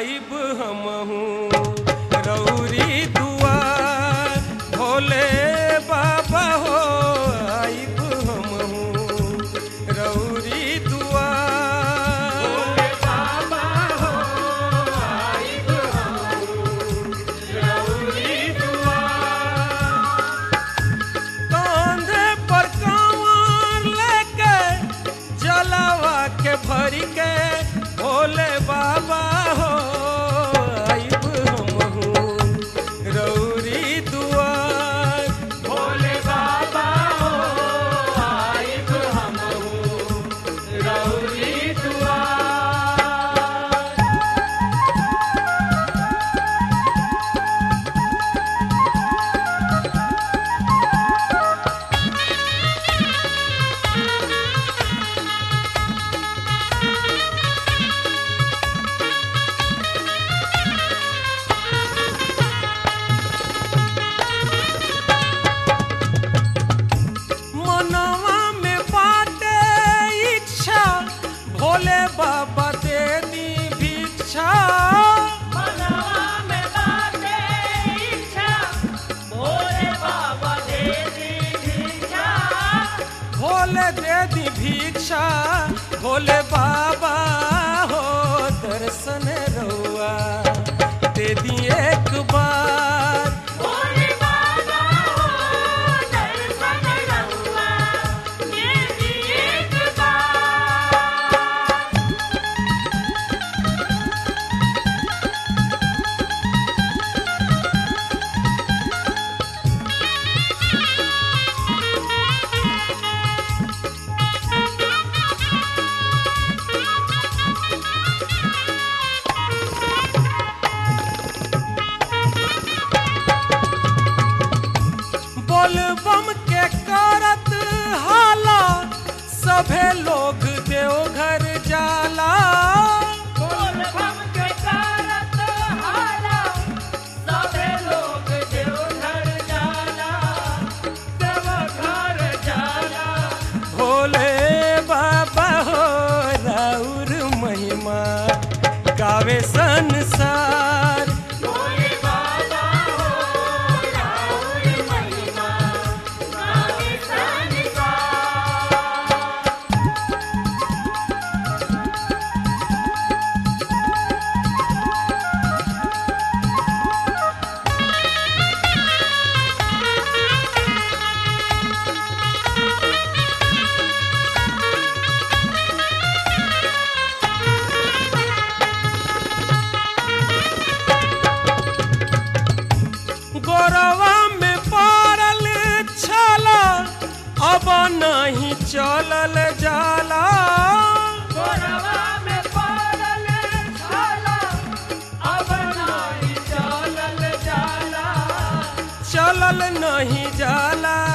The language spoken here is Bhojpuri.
आइब हमहू रौरी दुआ भोले बाबा हो आइब हमहू रौरी दुआ कांधे पर कांवर लेके जलावा के भरी के भोले बाबा हो आइब हमहू रौरी दुआर भोले बाबा हो आइब हमहू रौरी दुआर मनवा में बाटे इच्छा भोले बाबा दे दी भिक्षा मनवा में बाटे इच्छा भोले बाबा दे दी भिक्षा भोले दे दी भिक्षा भोले बाबा हो दर्शन रउआ दे दी एक बार भोले बाबा हो दर्शन रहुआ दे दी एक बार बोल बम के करत हाला सभे लोग देवघर जाला बोल बम के करत हाला सबे लोग देवघर जाला देवघर जाला भोले बाबा हो राउर महिमा गावे संसार भोले बाबा हो राउर महिमा गावे संसार गोरवा में पड़ल छला अब नहीं चलल जाला गोरवा में पड़ल छाला अब नाही चलल जाला चलल नहीं जाला